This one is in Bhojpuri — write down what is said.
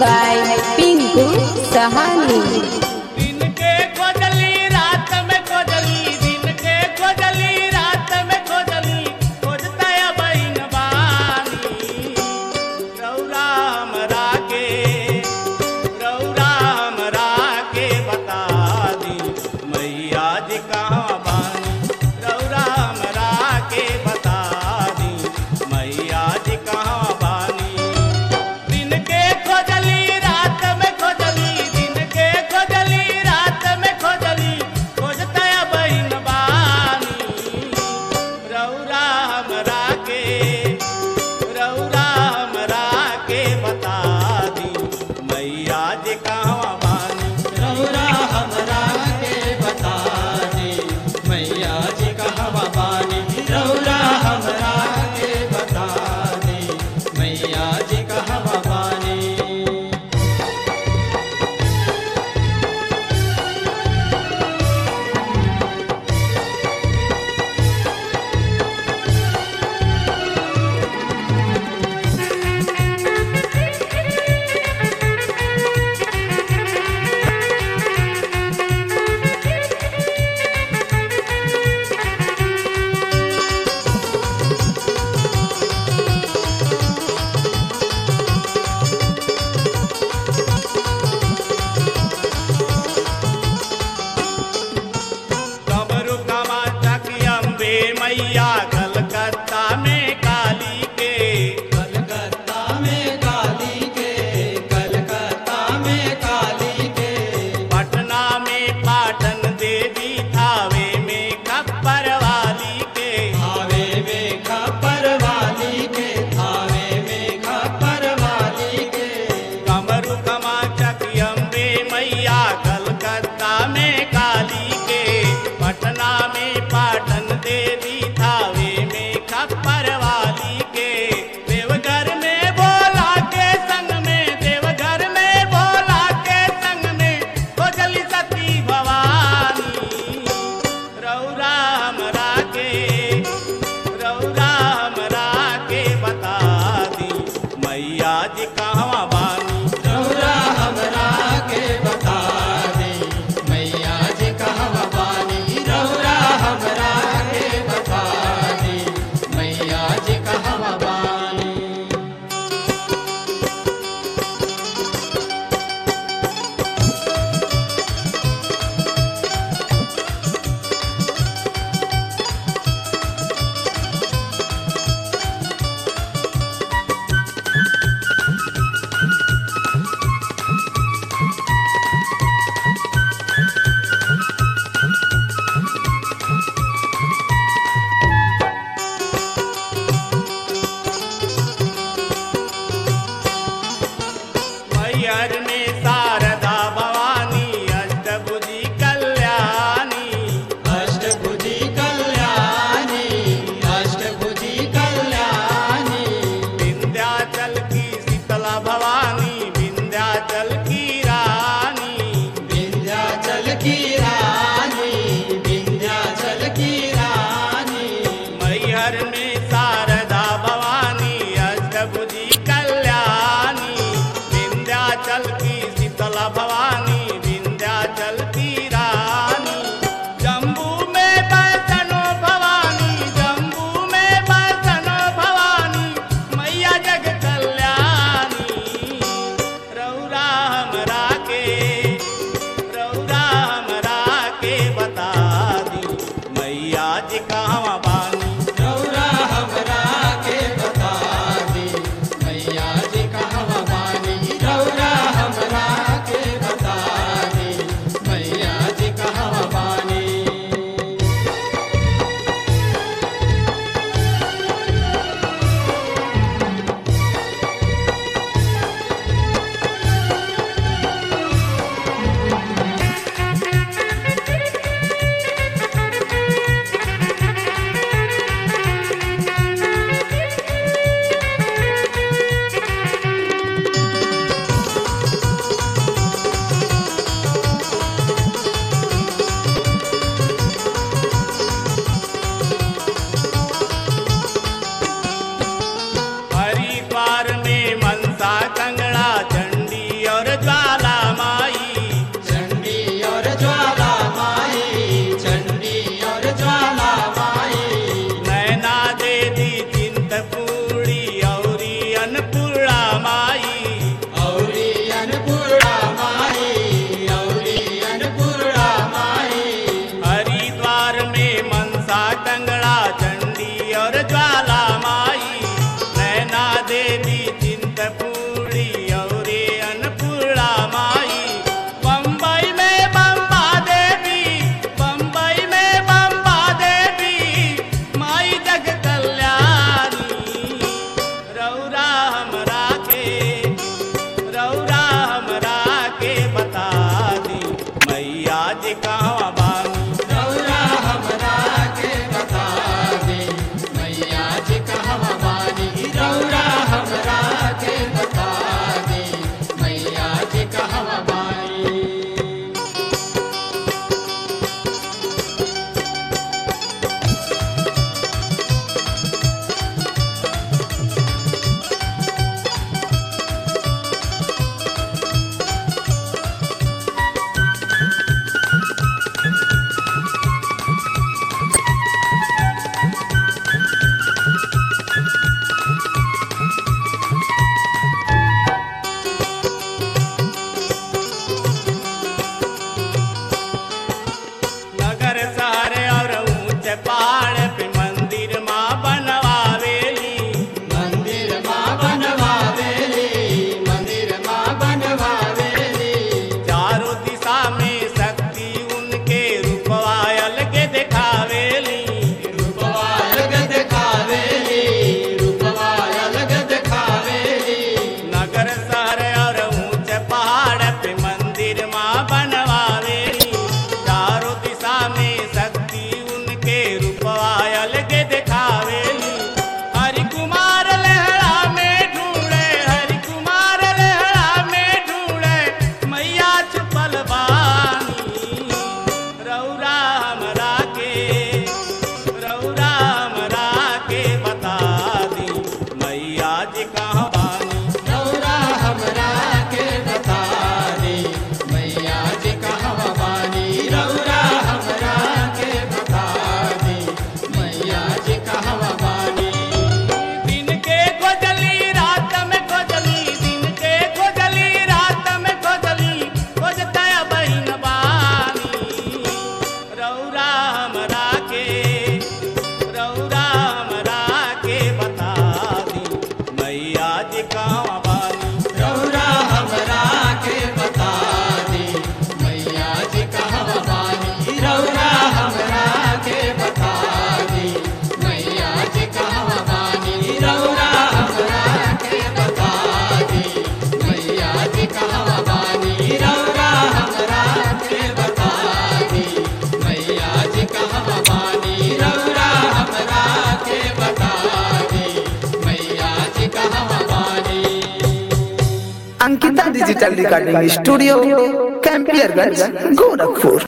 by Pinku Sahani. दिन के खोजली रात में खोजली दिन के खोजली रात में खोजली खोजता बहन बानी रौरा हमरा के रौरा हमरा के बता दी मैया जी कहाँ बानी रौरा हमरा के बता दी मैया जी कहाँ बानी दिन के खोजली रात में खोजली दिन के खोजली रात में खोजली खोजता बहन बानी रौरा हमरा के रौरा हमरा के बता दी मैया जी कहाँ बानी रौरा हमरा के बता दे मैया जी कहवा बानी रौरा हमरा के बता दे मैया जी कहवा बानी कमरु कमा चकी अम्बे मैया कलकत्ता में काली के कलकत्ता में काली के कलकत्ता में काली के पटना में पाटन देवी थावे में खप्पर वाली के थावे में खपर वाली के थावे में खपर वाली के कमरु कमा चकी अम्बे मैया कलकत्ता में काली के पटना में पाटन देवी थावे में खप्पर वाली के देवघर में बोला के संग में देवघर में बोला के संग में खोजली सती भवानी रौरा हमरा के रौरा हमरा के बता दी मैया जी कहवा बानी रौरा हमरा के बता दे मैया जी कहवा बानी रौरा हमरा के बता दे मैया जी कहवा बानी मैहर में शारदा भवानी अष्टभुजी कल्याणी अष्टभुजी कल्याणी अष्टभुजी कल्याणी विंध्याचल की शीतला भवानी विंध्याचल की रानी विंध्याचल की रानी विंध्याचल की रानी मैहर में शारदा भवानी अष्टभुजी कल्याणी विंध्याचल की शीतला भवानी विंध्याचल की रानी जम्बू में बसनो भवानी जम्बू में बसनो भवानी मैया जग कल्याणी रौरा हमरा के रौरा हमरा के बता दी मैया जी कहवा बानी रौरा Ankita digital recording studio Campierganj Gorakhpur